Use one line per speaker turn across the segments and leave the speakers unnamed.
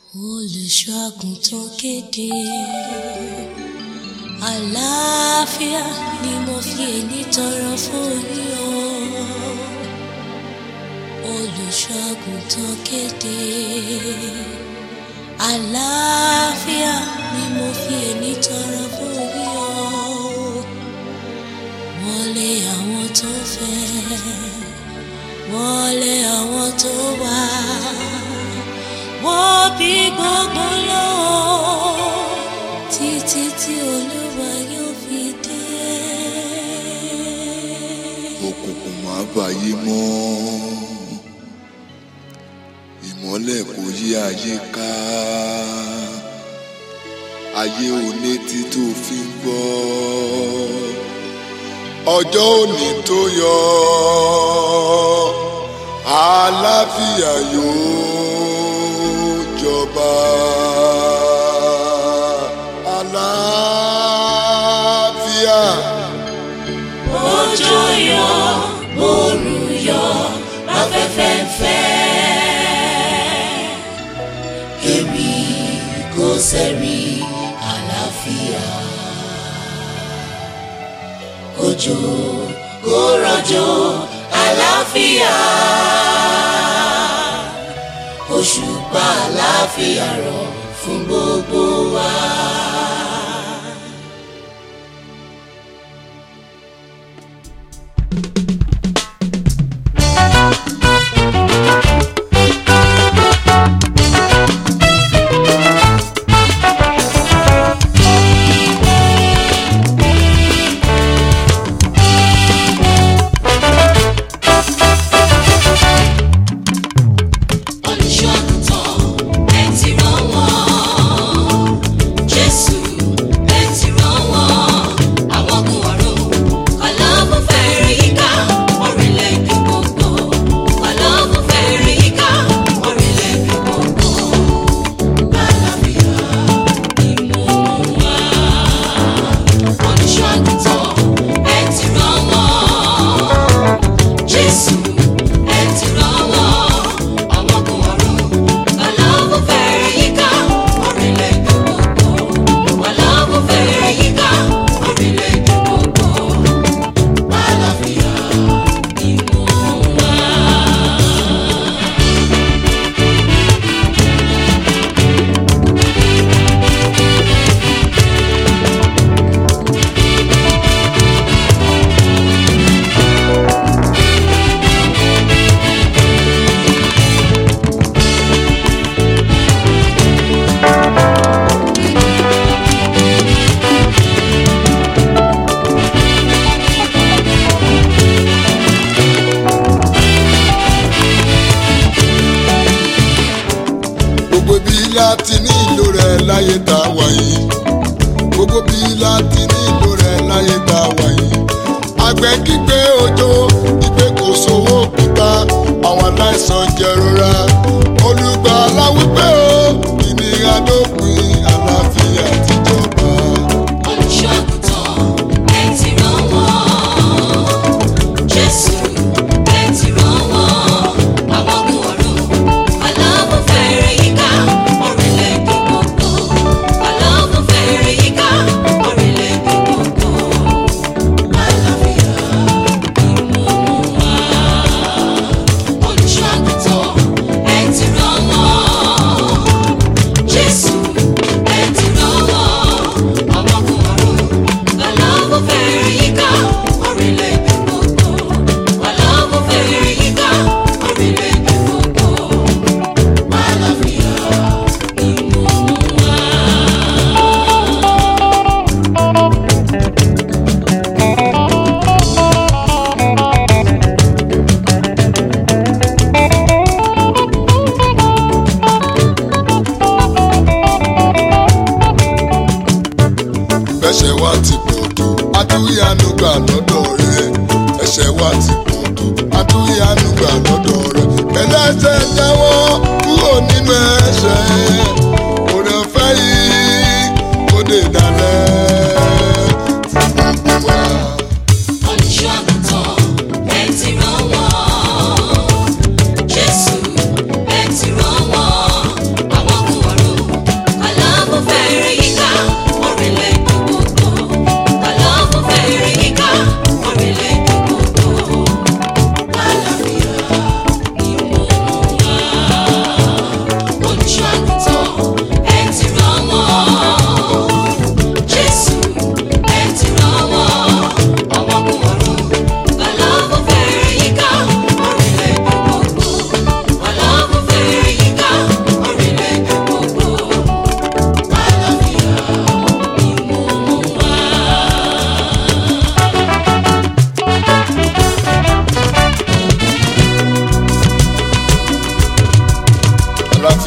olùṣọ́ àgùntàn kéde àlàáfíà ni mo fi èní tọrọ fún yín o olùṣọ́ àgùntàn kéde àlàáfíà ni mo fi èní tọrọ fún yín o wọlé àwọn tó fẹ́ wọlé àwọn tó wá wọ́n bí gbogbo lọ́wọ́ títí tí olúwa yóò fi dé.
òkùnkùn máa bàyé mọ́ ìmọ́lẹ̀ kò yí ayé ká ayé onétí tó fi ń gbọ́ ọjọ́ òní tó yọ àlàáfíà yóò jọba àlàáfíà.
òjò yọ oòrùn yọ afẹ́fẹ́ ń fẹ́. èmi kò sẹ́rí àlàáfíà. òjò kò rọ̀jò àlàáfíà. òṣùpá àlàáfíà rọ̀ fún gbogbo wa. olùṣọ́ àgùntàn ẹ ti rán wọ́n jésù ẹ ti rán wọ́n àwọn ogun ọ̀run ọlọ́run fẹ́ẹ́ rí ká orílẹ̀-èdè gbogbo ọlọ́run fẹ́ẹ́ rí ká orílẹ̀-èdè gbogbo àlàáfíà ìmú wa olùṣọ́ àgùntàn ẹ ti rán wọ́n jésù ẹ ti rán wọ́n àwọn ogun ọ̀run ọlọ́run fẹ́ẹ́ rí ká orílẹ̀-èdè gbogbo ọlọ́run fẹ́ẹ́ rí ká orílẹ̀-èdè gbogbo àlàáfíà ìmú wa.
gbogbo bí láti ní ìlò rẹ̀ láyé tá a wà yìí gbogbo bí láti ní ìlò rẹ̀ láyé tá a wà yìí àgbẹ̀ kígbe òjò ìgbé kò sówó pípa àwọn aláìsàn jẹrora olùgbàlà wípé o ìnira dópin àlàáfíà tìjọba.
olùṣọ́ àgùntàn ẹ ti rán wọ́n jésù ẹ ti rán wọ́n àwọn ogun ọ̀run ọlọ́run fẹ́ẹ́ rí ká orílẹ̀-èdè gbogbo ọlọ́run fẹ́ẹ́ rí ká orílẹ̀-èdè gbogbo àlàáfíà ìmú wa olùṣọ́ àgùntàn ẹ ti rán wọ́n jésù ẹ ti rán wọ́n àwọn ogun ọ̀run ọlọ́run fẹ́ẹ́ rí ká orílẹ̀-èdè gbogbo ọlọ́run fẹ́ẹ́ rí ká orílẹ̀-èdè gbogbo àlàáfíà ìmú wa.
ẹ̀ṣẹ̀ wa ti pọ̀ tó adúyànú gbà lọ́dọ̀ rẹ̀ ẹ̀ṣẹ̀ wa ti pọ̀ tó adúyànú gbà lọ́dọ̀ rẹ̀ ẹlẹ́ṣẹ̀ jáwọ́ kúrò nínú ẹ̀ṣẹ̀ òrè ọ̀fẹ́ yìí kó dé dalẹ̀ fún gbogbo wa.
olùṣọ́ àgùntàn ẹ ti rán wọ́n jésù ẹ ti rán wọ́n àwọn ogun ọ̀run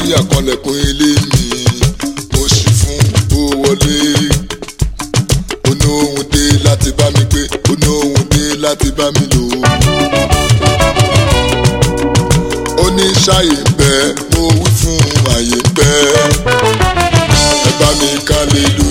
àlàáfíà kanlẹ̀kùn ilé mi mo sì fún ó wọlé oní ohun dé láti bá mi gbé oní ohun dé láti bá mi lò ó ní ṣàyè ń bẹ mo wí fún àyè ń bẹ ẹ bá mi ká lè lò.